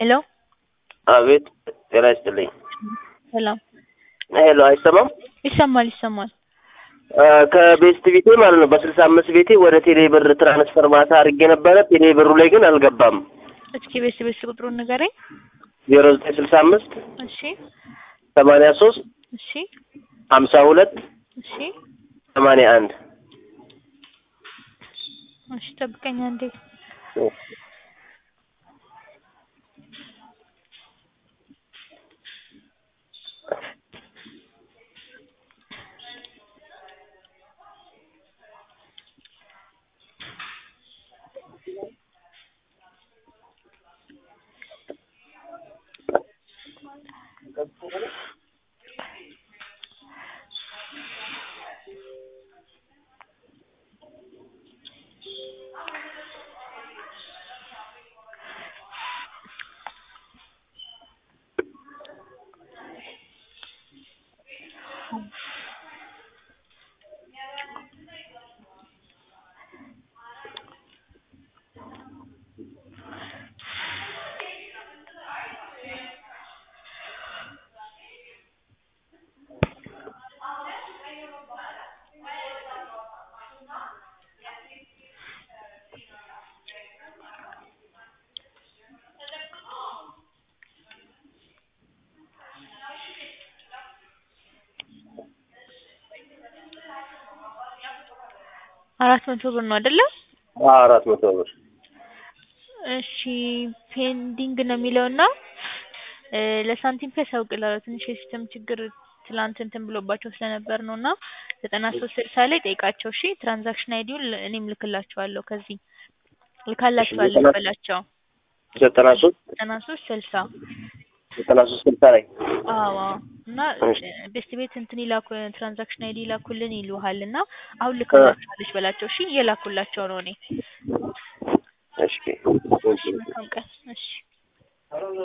ሄሎ አቤት ጤና ይስጥልኝ። ሰላም ሄሎ አይሰማም? ይሰማል ይሰማል። አ፣ ከቤስት ቤቴ ማለት ነው በስልሳ አምስት ቤቴ ወደ ቴሌ ብር ትራንስፈር ማታ አድርጌ ነበረ። ቴሌ ብሩ ላይ ግን አልገባም። እስኪ ቤስ ቤስ ቁጥሩን ንገረኝ። ዜሮ ዘጠኝ ስልሳ አምስት እሺ ሰማንያ ሶስት እሺ ሀምሳ ሁለት እሺ ሰማንያ አንድ እሺ ጠብቀኝ አንዴ። አራት መቶ ብር ነው አይደለ? አራት መቶ ብር እሺ ፔንዲንግ ነው የሚለውና እ ለሳንቲም ፔ ያሳውቅልሃል። ትንሽ የሲስተም ችግር ትላንት እንትን ብሎባቸው ስለነበር ነው እና ዘጠና ሶስት ስልሳ ላይ ጠይቃቸው። እሺ ትራንዛክሽን አይዲውን እኔም ልክላቸዋለሁ ከዚህ ልካላቸዋለሁ በላቸው። ዘጠና ሶስት ዘጠና ሶስት ስልሳ ዘጠና ሶስት ስልሳ ላይ አዎ አዎ። እና እሺ። ቤስት ቤት እንትን ይላኩ ትራንዛክሽን አይዲ ይላኩልን ይሉሃል እና አሁን ልክላቸዋለች በላቸው። እሺ እየላኩላቸው ነው እኔ። እሺ እሺ መልካም ቀን። እሺ